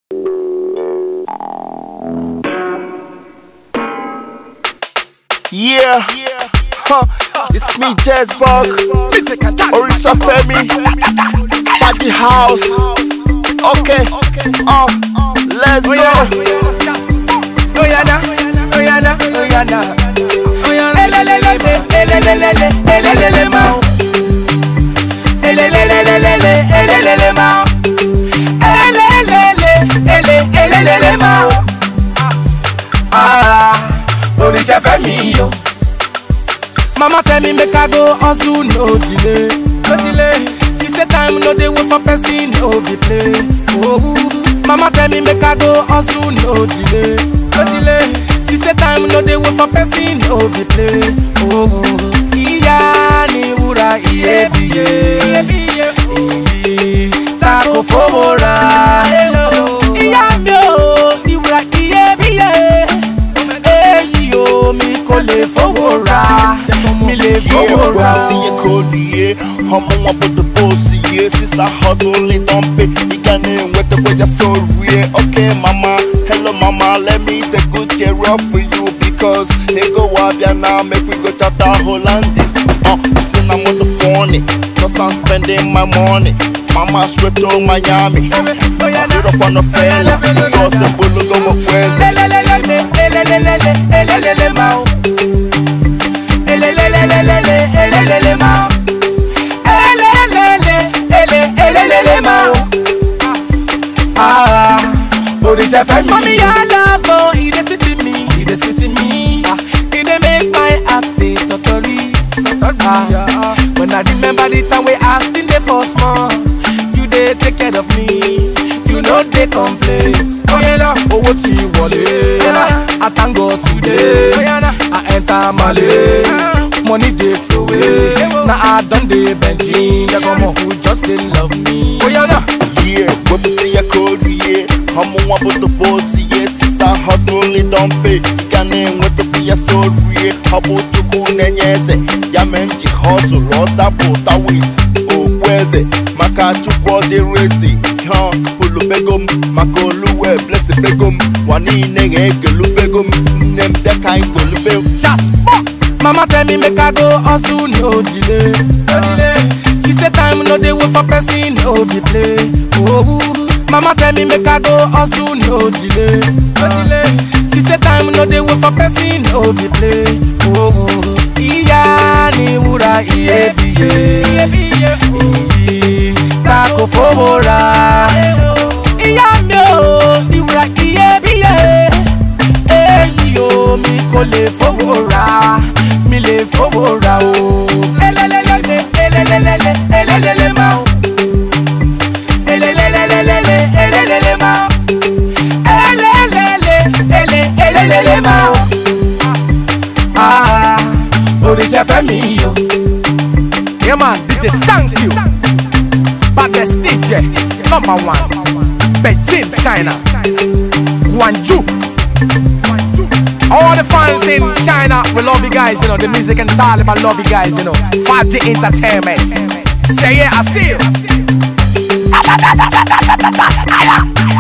Yeah, huh. it's me, Jazz Bug, Orisha Femi, Party House. Okay, uh, let's go. Oyana, Oyana, Oyana, Oyana, elelelele, elelelele, elelele ma, elelelele, elelele ma, elelele, ele, elelele ma. Ah, Orisha Femi yo. Mama tell me make I go hustle, no delay, no delay. She say time no dey wait for person, no be play. Oh, mama tell me make I go hustle, no delay, no delay. She say time no dey wait for person, no be play. Oh, ìyá ni wúrà iyebíye, iyì ta kò fowó rà. Ìyá mi ò ní wúrà iyebíye, èyí ò mi kò lè fowó rà, mi lè Yeah, fowó rà. well, see you cold, yeah. I'm on with the boss, yeah. Since I hustle, it don't pay. You can name with the way you're so real. Okay, mama. Hello, mama. Let me take good care of for you because hey, go up here now. Make we go chapter Hollandis. Uh, listen, I'm on the phone, cause I'm spending my money. Mama straight to Miami. I put up on the fella because the bullet go my friends. Elelelele, elelelele, elelele ma o. Elelelelele, elelele ma o. Elelele, ele, elelele ma o. Ah, Orisha Femi. Mommy, your love, oh, it dey sweet in me, it dey sweet in me. Ah, It dey make my heart stay totally, totally. Ah, when I remember the time we I still dey for small, you dey take care of me, you no dey complain. Oyana, owó ti wọlé, I thank God today. I enter Male, money dey throway. Na I don dey benching, yagomo who just dey love me. Oyana. Yeah, what we see a cold, yeah. I'm on with the boss, yeah. Since I hustle, it don't pay. You can name what to be a soul, yeah. How about you cool, and yes, ya menchi hustle, or that put a wait. Oh, where's it? Maka chukwa de racy, huh? Pulu begum, makolu, bless it begum. Wani nege, gelu begum, nem the kind gulu begum. just fuck. Mama tell me make I go hustle, no delay, no delay. She say time no dey wait for person, no be play. Oh, mama tell me make I go hustle, no delay, no delay. She say time no dey wait for person, no be play. Oh, ìyá ni wúrà iyebíye, iyì ta kò fowó rà. Ìyá mi ò ní wúrà iyebíye èyí o mi kò lè fowó ra mi lè fowó ra o. elelelele elelelele elelele ma o. elelelelele elelele ma o. elelele ele elelele ma o. ah Orisha Femi o. Yeah man, DJ thank you. Baddest DJ, number one. Beijing, China. Guangzhou. All the fans in China, we love you guys, you know, the music and Taliban love you guys, you know. 5G Entertainment. Say yeah, I see you.